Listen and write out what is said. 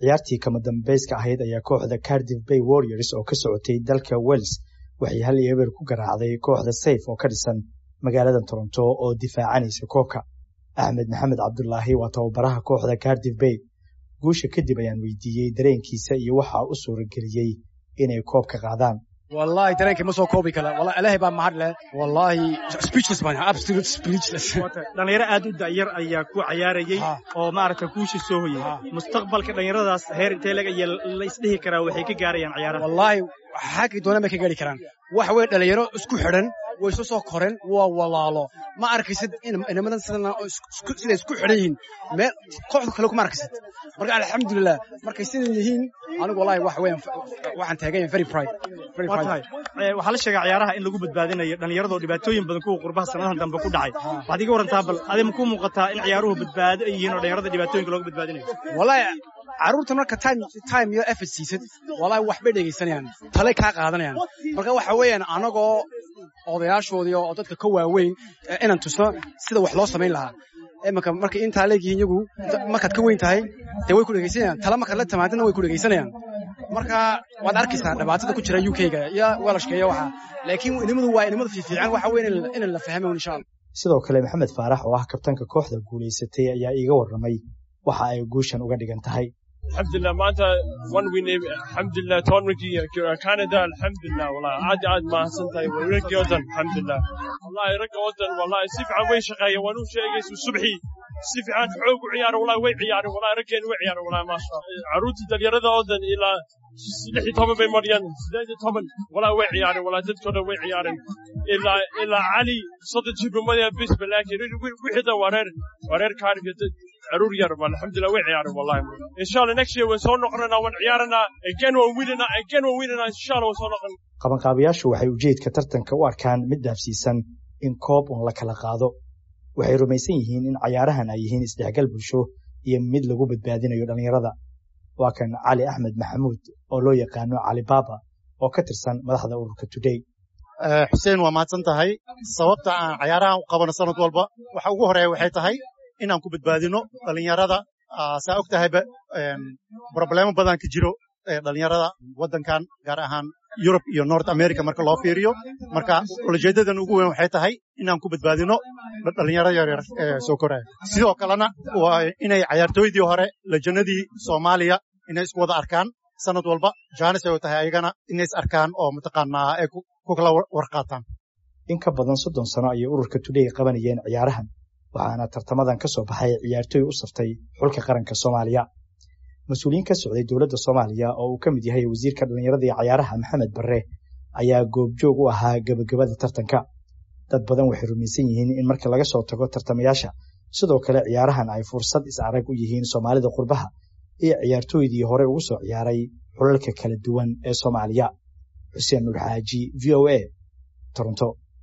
ciyaartii kama dambayska ahayd ayaa kooxda cardiff bay warriors oo ka socotay dalka wales waxay hal iyo eber ku garaacday kooxda sayf oo ka dhisan magaalada toronto oo difaacanaysa koobka axmed maxamed cabdulaahi waa tababaraha kooxda cardiff bay guusha kadib ayaan weydiiyey dareenkiisa iyo waxaa u suurageliyey inay koobka qaadaan wallahi dareenkii ma soo koobi kara wallahi ilaahay baa mahad leh wallahi speechless baan absolute speechless dhalinyaro aad u da'yar ayaa ku cayaarayay oo maaragta kuusha soo hoyay mustaqbalka dhalinyaradaas heer intee laga iyo la isdhihi karaa waxay ka gaarayaan ciyaaraha wallahi xaggi doonaan bay ka gaari karaan wax weyn dhalinyaro isku xidhan way isu soo koreen waa walaalo ma arkaysid inamadan siday isku xidhan yihiin meel kooxda kale kuma arkaysid marka alxamdulilah markay sidan yihiin anigu wallahi wax weyn waxaan taaganya very pride waxaa la sheegaa ciyaaraha in lagu badbaadinayo dhallinyaradoo dhibaatooyin badan kuwa qurbaha sanadahan dambe ku dhacay waxaad iga warantaa bal adi ma ku muuqataa in ciyaaruhu badbaado ay yihiin oo dhallinyarada dhibaatooyinka looga badbaadinayo wallahi carruurta marka time time iyo effort siisid wallahi waxbay dhegaysanayaan talay kaa qaadanayaan marka waxa weeyaan anagoo odayaashoodii oo dadka ka waaweyn inaan tusno sida wax loo samayn lahaa imanka markay intaa leegyihiin iyagu markaad ka weyn tahay dee way ku dhegaysanayaan tala markaad la timaadina way ku dhegaysanayaan marka waad arkaysaa dhibaatada ku jira u k-ga iyo welashka iyo waxa laakiin inimadu waa inimada fiifiican waxa weeye in la fahmo insha allah sidoo kale maxamed faarax oo ah kabtanka kooxda guulaysatay ayaa iiga warramay waxa ay guushan uga dhigan tahay alxamdulilah maanta one win alxamdulilah toornankii canada alxamdulilah wallahi aad aad mahadsan tahay raggii oo dhan alxamdulilah wallahi ragga oo dhan wallahi si fiican way shaqeeyeen waan u sheegaysu subxii si fiican xoog u ciyaara wallahi way ciyaareen wallahi raggeena way ciyaareen wallahi maasha carruurtii dhalinyarada oo dhan ilaa lix iyo toban bay mariyaan sideed iyo toban wallahi way ciyaareen wallahi dadkoo dhan way ciyaareen ilaa ilaa cali soddon jibrimada bisba laakiin wixii dhan waa reer waa reer kaarika caruur yar alxamdulilah way ciyaareen wallahi insha allah next year waan soo noqonanaa waan ciyaaranaa again waan winanaa again waan winanaa insha allah waan soo noqon qabanqaabayaashu waxay ujeedka tartanka u arkaan mid dhaafsiisan in koob un la kala qaado waxay rumaysan yihiin in cayaarahan ay yihiin isdhexgal bulsho iyo mid lagu badbaadinayo dhallinyarada waa kan cali axmed maxamuud oo loo yaqaano cali baaba oo ka tirsan madaxda ururka today xuseen waa mahadsan tahay sababta aan cayaarahan u qabano sanad walba waxa ugu horeeya waxay tahay inaan ku badbaadino dhalinyarada saa og tahayba problemo badan ka jiro dhalinyarada waddankan gaar ahaan yurub iyo north america marka loo fiiriyo marka ulajeedadan ugu weyn waxay tahay inaan ku badbaadino dhalinyarada yaryar ee soo koraya sidoo kalena waa inay cayaartooydii hore lajanadii soomaaliya inay isku wada arkaan sanad walba jaanis ay tahay ayagana inay is arkaan oo mataqaanaa ay ku kala warqaataan in ka badan soddon sano ayay ururka today qabanayeen ciyaarahan waxaana tartamadan ka soo baxay ciyaartooy u saftay xulka qaranka soomaaliya mas-uuliyiin ka socday dowladda soomaaliya oo uu ka mid yahay wasiirka dhallinyarada iyo cayaaraha maxamed barre ayaa goobjoog u ahaa gebagabada tartanka dad badan waxay rumaysan yihiin in marka laga soo tago tartamayaasha sidoo kale ciyaarahan ay fursad is-arag u yihiin soomaalida qurbaha iyo ciyaartooydii hore ugu soo ciyaaray xulalka kala duwan ee soomaaliya xuseen nuur xaaji v o a toronto